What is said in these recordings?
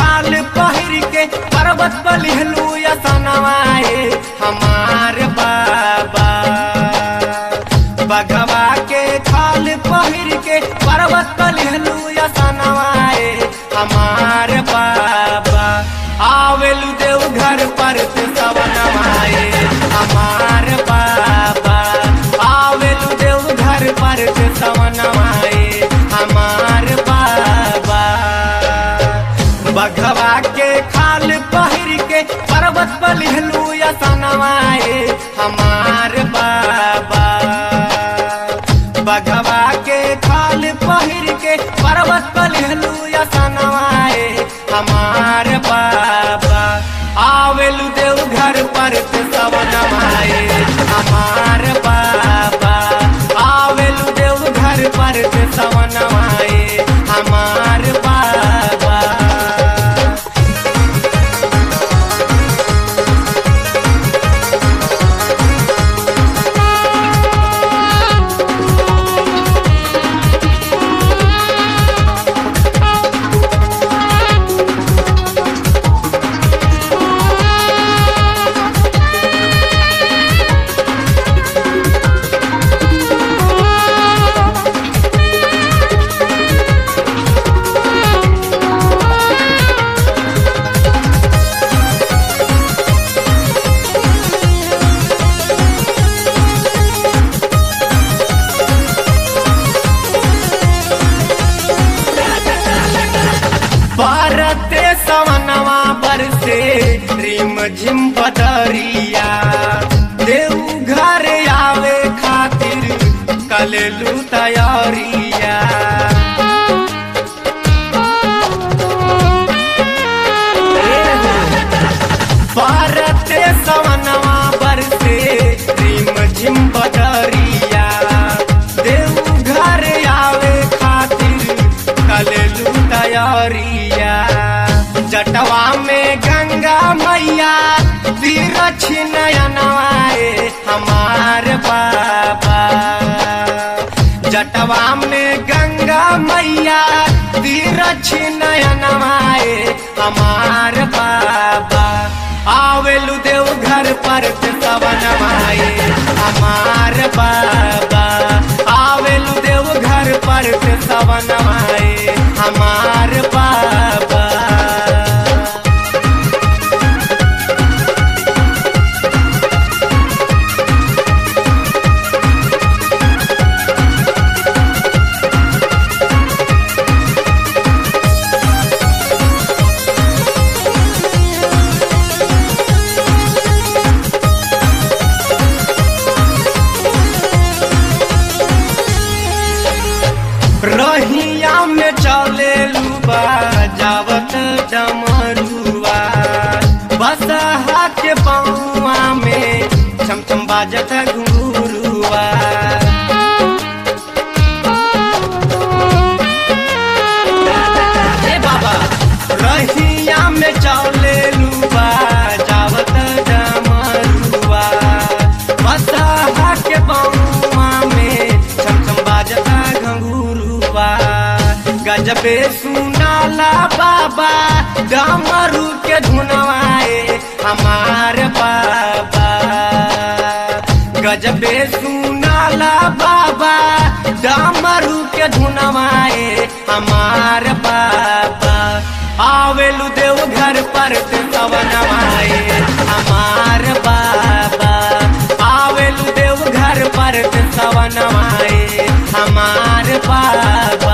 खाल पहिर के पर्वत पर लिहलू यसनवाए हमार बाबा बगवा के खाल पहिर के पर्वत पर लिहलू यसनवाए हमार बाबा आवेलू देव घर पर ते सवनवाए हमार बाबा आवेलू देव घर पर ते सवनवाए हमार बाबा बघवा के खाल पहिर के पर्वत पर लिहलू यसनवाए हमार बाबा बघवा के खाल पहिर के पर्वत पर लिहलू यसनवाए हमार बाबा आवेलू देव घर पर ते सवनवाए हमार बाबा आवेलू देव घर पर ते सवनवाए हमार बाबा भारते सवनवा बरसे रिम झिम बदरिया देव घर आवे खातिर कलेलू तैयारिया भारते सवनवा बरसे रिम झिम बदरिया देव घर आवे खातिर कलेलू तैयारिया जटवा में गंगा मैया तीरछ नयनवाए हमार बाबा जटवा में गंगा मैया तीरछ नयनवाए हमार बाबा आवेलू देव घर पर ते सवनवाए हमार बाबा आवेलू देव घर पर ते सवनवाए हमार बाबा रहिया में चले लुबा जावत डमरुआ बसहा के पौआ में छम छम बाजत घुरुआ ए बाबा रहिया में चले लुबा जावत डमरुआ बसहा के पौआ में छम छम बाजता घंगुरुआ गजबे सुनाला बाबा डमरू के धुनवाए हमार बाबा गजबे सुनाला बाबा डमरू के धुनवाए हमार बाबा आवेलू देव घर पर ते सवनवाए हमार बाबा आवेलू देव घर पर ते सवनवाए हमार बाबा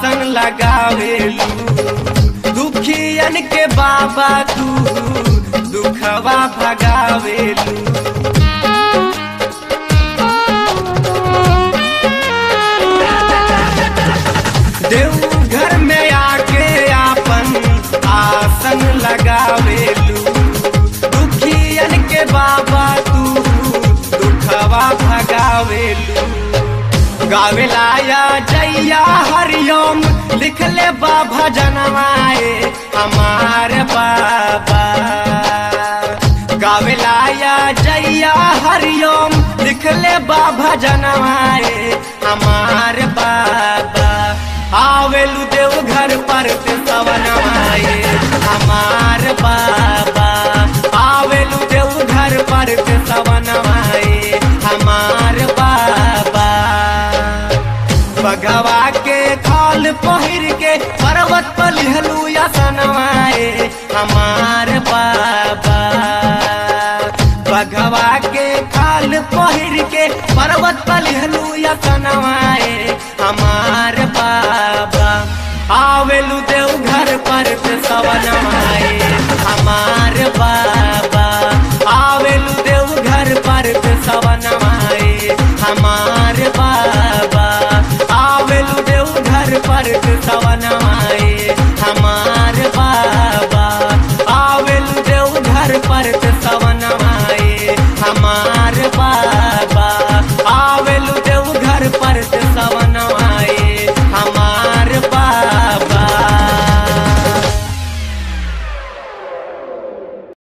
आसन लगावेलू दुखियन के बाबा तू दुखवा भगावेलू देवघर में आके आपन आसन लगावेलू दुखियन के बाबा तू दुखवा भगावेलू गावेला या जैया हरिओम लिखले बाबा जनवाए हमार बाबा गावेला या जैया हरिओम लिखले बाबा जनवाए हमार बाबा आवेलू देव घर पर ते सवनवाए हमार बाबा आवेलू देव घर पर ते सवनवाए हमार बाबा बगवा के खाल पहिर के पर्वत पर लिहलू या सनवाए हमार बाबा बगवा के खाल पहिर के पर्वत पर लिहलू या सनवाए हमार बाबा आवेलू